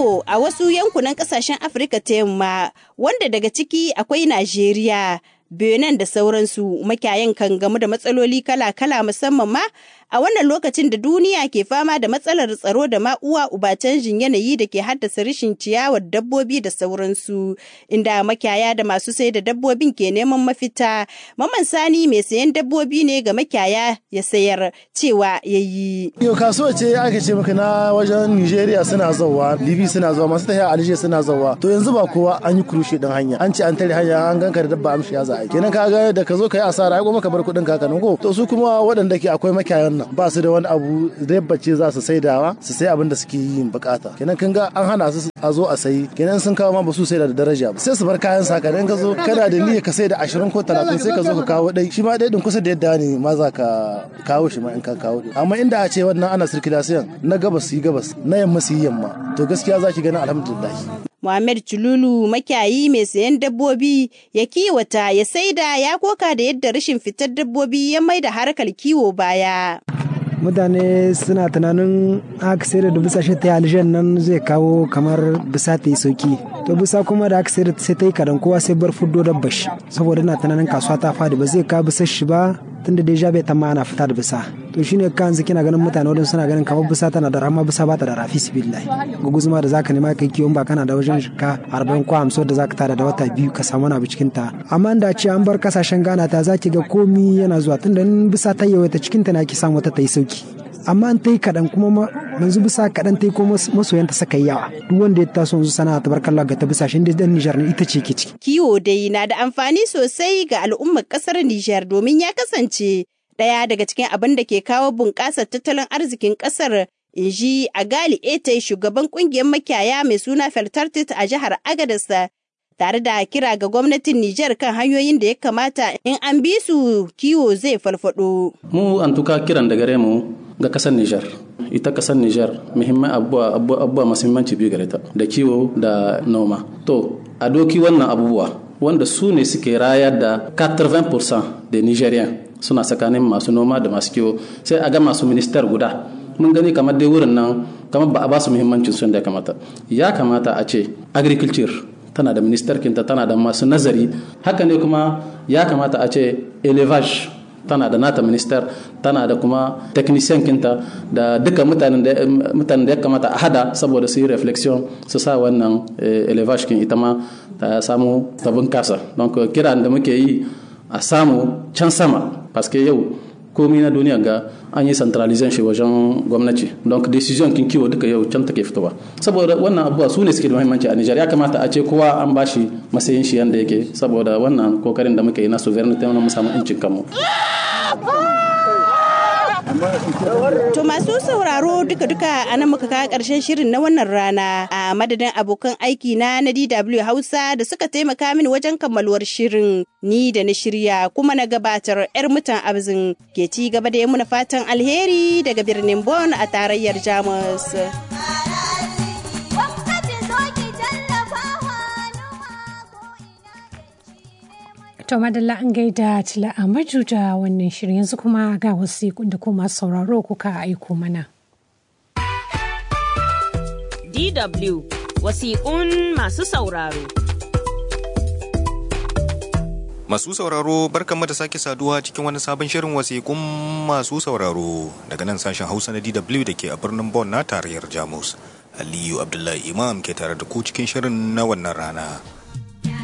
kiwo a wasu yankunan ƙasashen Afirka ta yamma wanda daga ciki akwai Najeriya. Benin da sauransu makiyayan kan gamu da matsaloli kala-kala musamman ma a wannan lokacin da duniya ke fama da matsalar tsaro da ma uwa uba canjin yanayi da ke haddasa rashin ciyawar dabbobi da sauransu inda makiyaya da masu sai da dabbobin ke neman mafita maman sani mai sayan dabbobi ne ga makiyaya ya sayar cewa ya yi. yau kasuwa ce aka ce maka na wajen nigeria suna zauwa libi suna zuwa masu tafiya alje suna zauwa to yanzu ba kowa an yi kurushe din hanya an ce an tare hanya an ganka da dabba amshi ya za a kenan ka ga da ka zo ka yi asara ai kuma ka bar kuɗin kakanin ko to su kuma waɗanda ke akwai makiyayan nan ba su da wani abu dabbace za su saidawa su sai abin da suke yin bukata kenan kin ga an hana su a zo a sayi kenan sun kawo ma ba su sai da daraja ba sai su bar kayan saka dan ka zo kana da niyya ka sai da 20 ko 30 sai ka zo ka kawo dai shi ma dai din kusa da yadda ne ma za ka kawo shi ma in ka kawo amma inda a ce wannan ana circulation na gabas yi gabas na yamma su yi yamma to gaskiya za ki gani alhamdulillah Muhammad Chululu makiyayi mai sayan dabbobi ya kiwata ya saida ya koka da yadda rashin fitar dabbobi ya mai da harkar kiwo baya. mutane suna tunanin aka sai da bisa shi ta aljan nan zai kawo kamar bisa ta yi sauki to bisa kuma da aka sai da sai ta yi kadan kowa sai bar fuddo dabba shi saboda na tunanin kasuwa ta fadi ba zai kawo bisa shi ba tunda deja bai tamma ana fita da bisa to shine kan yanzu kina ganin mutane wadanda suna ganin kamar bisa tana da rama bisa ba ta da rafi sibillahi guguzuma da zaka nema kai kiwon ba kana da wajen shika 40 ko 50 da zaka tada da wata biyu ka samu na cikin ta amma da ce an bar kasashen Ghana ta zaki ga komi yana zuwa tunda in bisa ta yawaita cikin ta na ki samu wata ta yi sauki amma an ta yi kaɗan kuma yanzu bisa kaɗan ta yi ko masoyanta saka yawa duk wanda ya taso yanzu sana'a ta barkalla ga ta bisa shi dan Nijar ne ita ce ke ciki. Kiwo dai na da amfani sosai ga al'ummar ƙasar Nijar domin ya kasance ɗaya daga cikin abin da ke kawo bunƙasar tattalin arzikin ƙasar in ji a gali ete shugaban ƙungiyar makiyaya mai suna feltartit a jihar agadas tare da kira ga gwamnatin Nijar kan hanyoyin da ya kamata in an bi su kiwo zai falfado. Mu an tuka kiran da gare mu ga kasar Nijar. Ita kasar Nijar muhimman abubuwa abubuwa masu muhimmanci biyu gare ta da kiwo da noma. To a doki wannan abubuwa wanda su ne suke rayar da 80% da Nigerian suna tsakanin masu noma da masu kiwo sai a ga masu ministar guda mun gani kamar dai wurin nan kamar ba a ba su muhimmancin sun da ya kamata ya kamata a ce agriculture tana da ministarkinta tana da masu nazari haka ne kuma ya kamata a ce elevage tana da nata minister tana da kuma technician kinta da duka mutanen da ya kamata a hada saboda su yi reflexion su sa wannan elevage kin ita ma ta samu ta bunkasa don kiran da muke yi a samu can sama paske yau komi na duniya ga an yi centralization shi wajen gwamnati don decision kin kiwo duka yau can take fitowa saboda wannan abubuwa su ne suke da muhimmanci a Nijar ya kamata a ce kowa an bashi matsayin shi yanda yake saboda wannan kokarin da muke yi na sovereignty mu samu incin kanmu To masu sauraro duka-duka a nan muka kawo ƙarshen shirin na wannan rana a madadin abokan aiki na na DW Hausa da suka taimaka mini wajen kammaluwar shirin ni da na shirya kuma na gabatar 'yar mutan abzin ke ci gaba da yi muna fatan alheri daga birnin Bonn a tarayyar Jamus. To madalla an gaida Tila Amaju da wannan shirin yanzu kuma ga wasiƙun da kuma sauraro kuka aiko mana. DW wasiƙun masu sauraro. Masu sauraro barkanmu da sake saduwa cikin wani sabon shirin wasiƙun masu sauraro daga nan sashen Hausa na DW da ke a birnin Bonn na tarayyar Jamus. Aliyu Abdullahi Imam ke tare da ku cikin shirin na wannan rana.